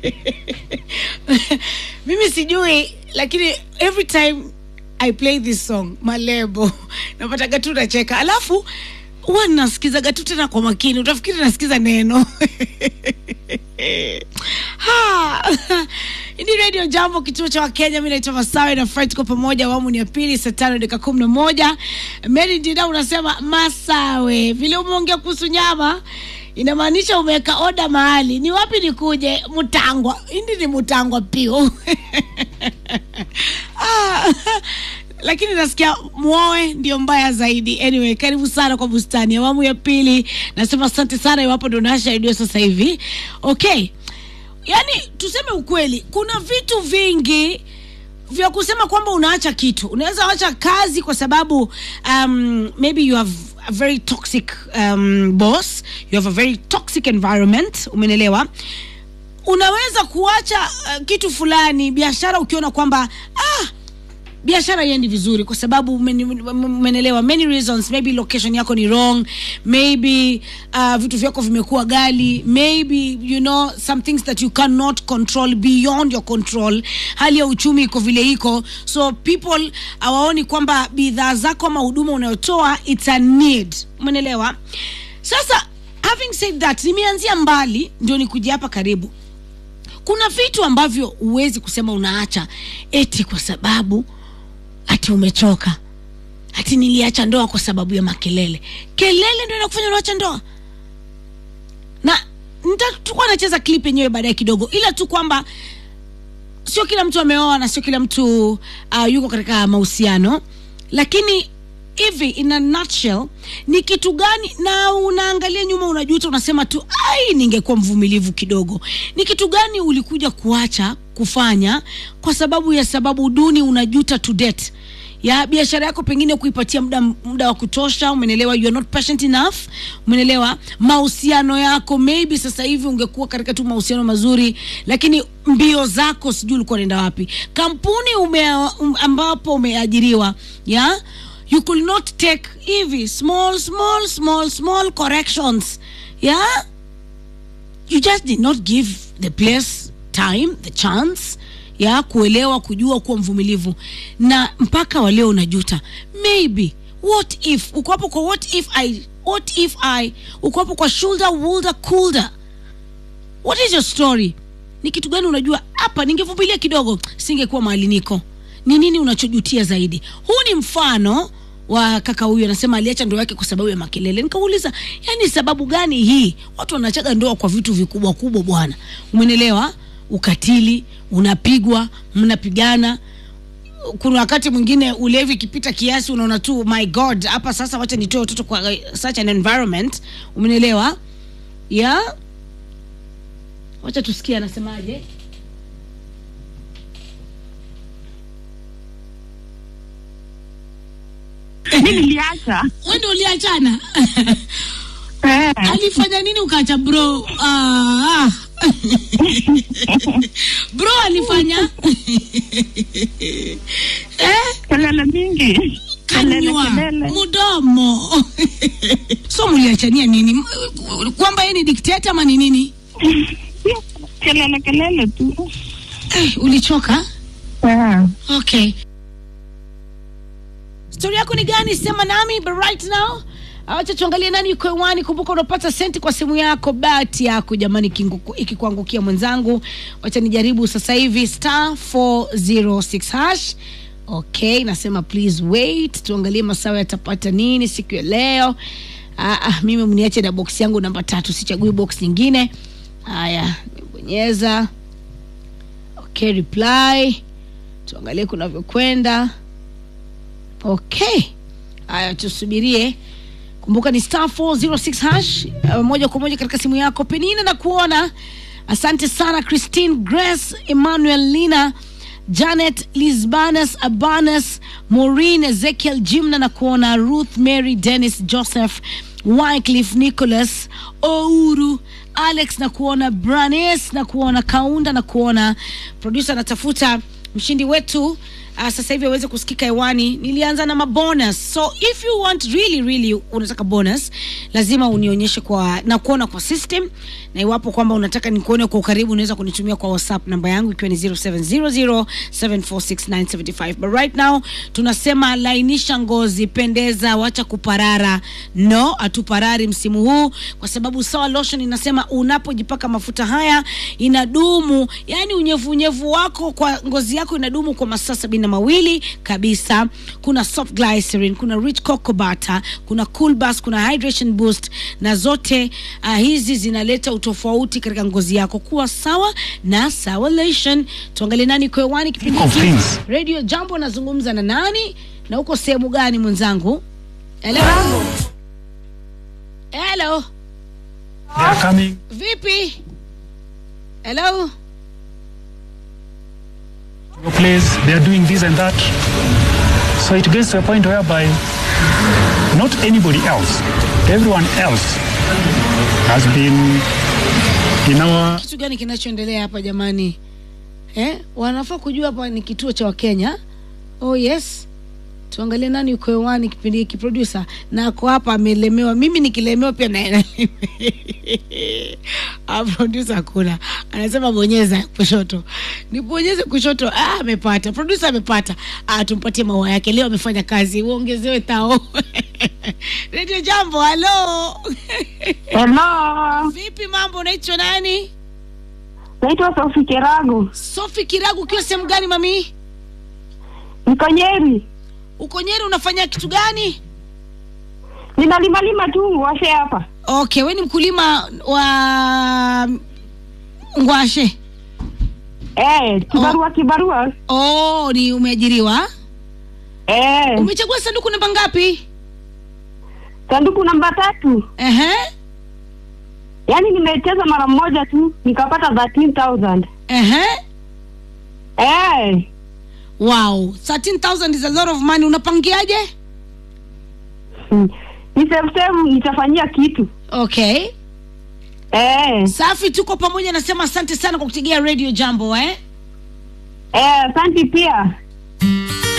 mimi sijui lakini every time i play this song malebo napataga tu nacheka alafu huwa nasikizaga tu tena kwa makini utafikiri nasikiza neno Ha! Hii ni redio jambo kituo cha wakenya mi naitwa masawe na fry tuko pamoja awamu ni ya pili saa tano dakika kumi na moja meri ndina unasema masawe vile umeongea kuhusu nyama inamaanisha umeweka oda mahali ni wapi nikuje mutangwa hindi ni mutangwa pio ah, lakini nasikia mwoe ndio mbaya zaidi anyway karibu sana kwa bustani awamu ya pili nasema asante sana iwapo ndo nasha redio sasa hivi okay yaani tuseme ukweli kuna vitu vingi vya kusema kwamba unaacha kitu unaweza acha kazi kwa sababu um, maybe you have a very toxic um, boss you have a very toxic environment umenelewa unaweza kuacha uh, kitu fulani biashara ukiona kwamba ah, biashara iendi vizuri kwa sababu umenelewa many reasons maybe location yako ni wrong maybe uh, vitu vyako vimekuwa gali maybe you know some things that you cannot control beyond your control hali ya uchumi iko vile iko so people hawaoni kwamba bidhaa zako ama huduma unayotoa it's a need umenelewa sasa having said that nimeanzia mbali ndio nikuja hapa karibu kuna vitu ambavyo huwezi kusema unaacha eti kwa sababu ati umechoka ati niliacha ndoa kwa sababu ya makelele kelele ndio inakufanya unaacha ndoa na nitakuwa nacheza clip yenyewe baadaye kidogo ila tu kwamba sio kila mtu ameoa na sio kila mtu uh, yuko katika mahusiano lakini hivi in a nutshell ni kitu gani na unaangalia nyuma unajuta unasema tu ai ningekuwa mvumilivu kidogo ni kitu gani ulikuja kuacha kufanya kwa sababu ya sababu duni unajuta to date ya biashara yako pengine kuipatia muda muda wa kutosha umenelewa you are not patient enough umenelewa mahusiano yako maybe sasa hivi ungekuwa katika tu mahusiano mazuri lakini mbio zako sijui ulikuwa unaenda wapi kampuni ume, um, ambapo umeajiriwa ya you could not take hivi small small small small corrections yeah you just did not give the place time the chance ya kuelewa kujua kuwa mvumilivu na mpaka waleo unajuta maybe what if uko hapo kwa what if i what if i uko hapo kwa shoulder woulder coulder what is your story ni kitu gani unajua hapa ningevumilia kidogo singekuwa mahali niko ni nini unachojutia zaidi huu ni mfano wa kaka huyu anasema aliacha ndoa yake kwa sababu ya makelele nikauliza yani sababu gani hii watu wanachaga ndoa kwa vitu vikubwa kubwa bwana umenelewa ukatili unapigwa mnapigana kuna wakati mwingine ulevi ikipita kiasi unaona tu my god hapa sasa wacha nitoe watoto kwa uh, such an environment umenelewa ya yeah? wacha tusikie anasemaje mi niliacha we ndo uliachana Eh. alifanya nini ukaacha bro ah, ah. bro alifanya eh? kelele mingi kelele kanywa kelele mudomo so mliachania nini M- kwamba yeye ni dikteta ama ni nini kelele kelele tu eh, ulichoka Eh. okay stori yako ni gani sema nami but right now acha tuangalie nani yuko hewani kumbuka unapata senti kwa simu yako bahati yako jamani ikinguku- ikikuangukia mwenzangu wacha nijaribu sasa hivi star 406 hash okay nasema please wait tuangalie masawa yatapata nini siku ya leo ah, ah, mimi mniache na box yangu namba tatu sichagui box nyingine haya nimebonyeza okay reply tuangalie kunavyokwenda okay haya tusubirie kumbuka ni star 406 hash uh, moja kwa moja katika simu yako penina na kuona asante sana christine grace emmanuel lina janet lisbanas abanas maureen ezekiel jimna na kuona ruth mary dennis joseph wycliffe nicholas ouru alex na kuona branes na kuona kaunda na kuona producer anatafuta mshindi wetu uh, sasa hivi aweze kusikika hewani nilianza na mabonus so if you want really really unataka bonus lazima unionyeshe kwa na kuona kwa system na iwapo kwamba unataka nikuone kwa ukaribu unaweza kunitumia kwa whatsapp namba yangu ikiwa ni 0700746975 but right now tunasema lainisha ngozi pendeza wacha kuparara no hatuparari msimu huu kwa sababu sawa lotion inasema unapojipaka mafuta haya inadumu yani unyevunyevu wako kwa ngozi yako inadumu kwa masaa sabini na mawili kabisa kuna soft glycerin kuna rich cocoa butter kuna cool bus kuna hydration boost na zote uh, hizi zinaleta utofauti katika ngozi yako kuwa sawa na sawa lotion tuangalie nani kwewani kipindi Think of hiki things. radio jambo nazungumza na nani na uko sehemu gani mwenzangu hello hello They are coming. vipi hello to your place, they are doing this and that. So it gets to a point whereby not anybody else, everyone else has been in our kitu gani kinachoendelea hapa jamani eh? wanafaa kujua hapa ni kituo cha wakenya oh yes tuangalie nani uko hewani kipindi hiki producer na ako hapa amelemewa mimi nikilemewa pia naye Ah, producer hakuna anasema bonyeza kushoto nibonyeze kushoto ah, amepata producer amepata ah, tumpatie maua yake leo amefanya kazi uongezewe tao radio jambo halo Hello. vipi mambo unaitwa nani Naitwa Sofi Kerago. sofi kiragu ukiwa sehemu gani mami Niko Nyeri. uko nyeri unafanya kitu gani Ninalimalima tu washe hapa. okay we ni mkulima wa ngwashe Eh, kibarua kibarua. oh ni umeajiriwa Eh, umechagua sanduku namba ngapi sanduku namba tatu. Ehe, Yaani nimecheza mara moja tu nikapata 13000. ehe. Eh, wow 13000 is a lot of money unapangiaje hmm. ni save save nitafanyia kitu. okay Eh, safi tuko pamoja nasema asante sana kwa kutegea radio jambo eh eh, asante pia.